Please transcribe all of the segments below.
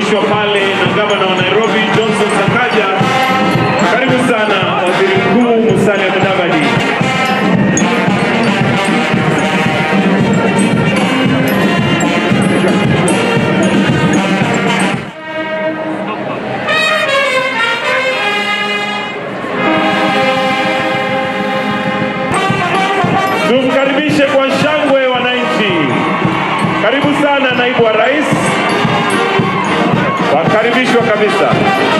kukaribishwa pale na gavana wa Nairobi Johnson Sakaja. Karibu sana waziri mkuu Musalia Mudavadi. Tumkaribishe kwa shangwe wananchi. Karibu sana naibu wa rais, wakaribishwa kabisa.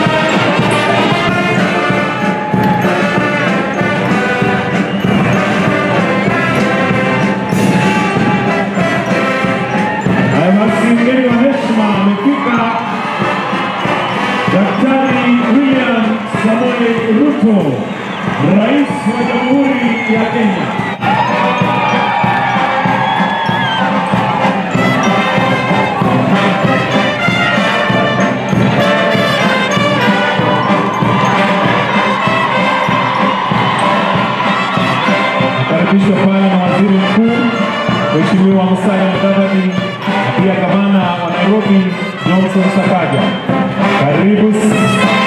Haya basi, mgeni wa heshima amefika, Daktari William Samoei Ruto, Rais wa Jamhuri ya Kenya. Karibishwa pale na Waziri Mkuu Mheshimiwa Musalia Mudavadi na pia gavana wa Nairobi Johnson Sakaja. Karibu